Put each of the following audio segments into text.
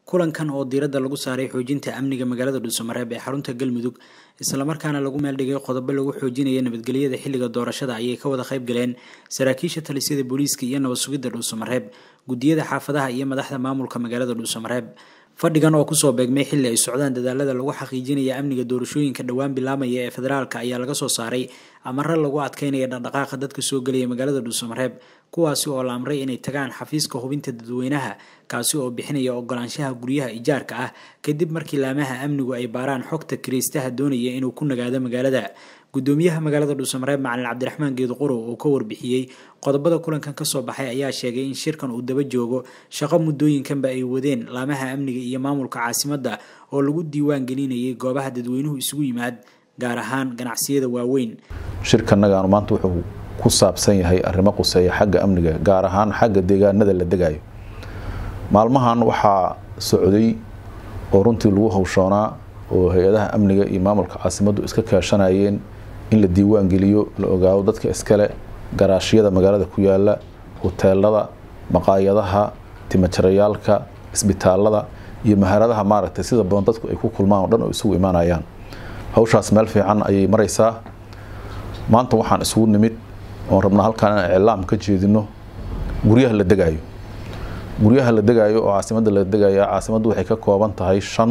kulankan oo diiradda lagu saaray xoojinta amniga magaalada dhuusamareeb ee xarunta galmudug islamarkaana lagu meeldhigay qodobo lagu xoojinaya nabadgelyada xilliga doorashada ayay ka wada qayb galeen saraakiisha talisyada booliiska iyo nabad sugidda dhuusamareeb guddiyada xaafadaha iyo madaxda maamulka magaalada dhuusamareeb fadhigan oo kusoo beegmay xilli ay socdaan dadaalada lagu xaqiijinaya amniga doorashooyinka dhowaan bilaamaya ee federaalka ayaa laga soo saaray amare lagu adkeynaya dhaqdhaqaaqa dadka soo gelaya magaalada dhuusamareeb kuwaasi oo la amray inay tagaan xafiiska hubinta dadweynaha kaasi oo bixinaya ogolaanshaha guryaha ijaarka ah kadib markii laamaha amnigu ay baaraan xogta kiraystaha doonaya inuu ku nagaado magaalada gudoomiyaha magaalada dhuusamareeb macalin cabdiraxmaan geeduqorow oo ka warbixiyey qodobada kulankan kasoo baxay ayaa sheegay in shirkan uu daba joogo shaqo muddooyinkanba ay wadeen laamaha amniga iyo maamulka caasimadda oo lagu diiwaan gelinayay goobaha dadweynuhu isugu yimaad gaar ahaan ganacsiyada waaweyn shirkanagaanu maanta wuxuu ku saabsan yahay arrimo quseeya xagga amniga gaar ahaan xagga deegaanada la degayo maalmahan waxaa socday oo runtii lagu hawshoonaa oo hay-adaha amniga iyo maamulka caasimaddu iska kaashanayeen in la diiwaan geliyo la ogaado dadka iskale garaashyada magaalada ku yaala hoteelada maqaayadaha timajarayaalka isbitaalada iyo maharadaha maaragtay sida badan dadku ay ku kulmaan oo dhan oo isugu imaanayaan hawshaas meel fiican ayay maraysaa maanta waxaan isugu nimid oon rabnaa halkaan inaan iclaam ka jeedino guryaha la degaayo guryaha la degaayo oo caasimadda la degaya caasimaddu waxay ka kooban tahay shan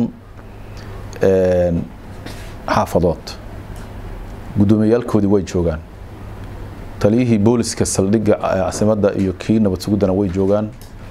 xaafadood gudoomiyayaalkoodii way joogaan taliyihii booliska saldhigga caasimadda iyo kii nabad suguddana way joogaan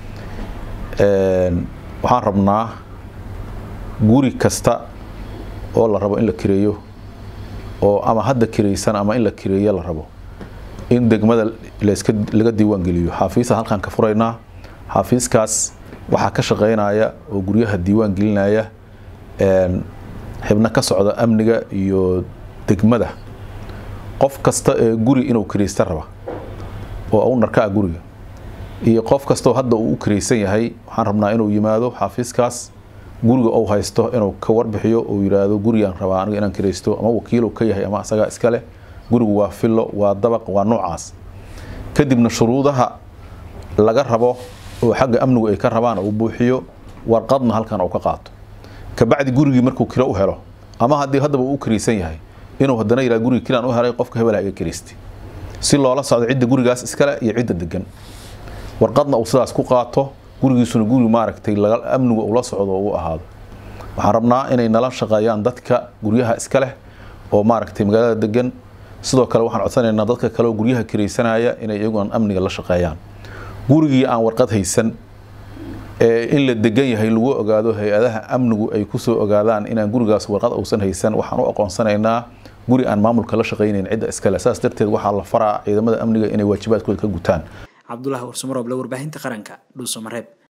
waxaan rabnaa guri kasta oo la rabo in la kireeyo oo ama hadda kiraysan ama in la kireeyo la rabo in degmada laska laga diiwaan geliyo xaafiisa halkaan ka furaynaa xaafiiskaas waxaa ka shaqeynaya oo guryaha diiwaan gelinaya xibno ka socda amniga iyo degmada qof kasta ee guri inuu kiraysta raba oo u narka ah guriga iyo qof kastoo hadda uu u kiraysan yahay waxaan rabnaa inuu yimaado xaafiiskaas guriga uu haysto inuu ka warbixiyo uu yidhaahdo gurigaan rabaa aniga inaan kiraysto ama wakiilu ka yahay ama asagaa iskale gurigu waa fillo waa dabaq waa noocaas kadibna shuruudaha laga rabo oo xagga amnigu ay ka rabaan uu buuxiyo warqadna halkan uu ka qaato kabacdi gurigii markuu kiro u helo ama haddii haddaba uu u kiraysan yahay inuu haddana yidhaha gurigi kiraan u helay qofka hebelha iga kiraystay si loola socdo cidda gurigaas iskale iyo cidda degan warqadna uu sidaas ku qaato gurigiisuna guri maaragtay amnigu ula socdo oo u ahaado waxaan rabnaa inay nala shaqeeyaan dadka guryaha iska leh oo maaragtay magaalada degan sidoo kale waxaan codsanaynaa dadka kale oo guryaha kiraysanaya inay iyaguan amniga la shaqeeyaan gurigii aan warqad haysan ee in la degan yahay lagu ogaado hay-adaha amnigu ay kusoo ogaadaan inaan gurigaas warqad uusan haysan waxaan u aqoonsanaynaa guri aan maamulka la shaqaynayn cidda iskale saas darteed waxaa la faraa ciidamada amniga inay waajibaadkooda ka gutaan cabdulahi warsumarooble warbaahinta qaranka dhuusamareeb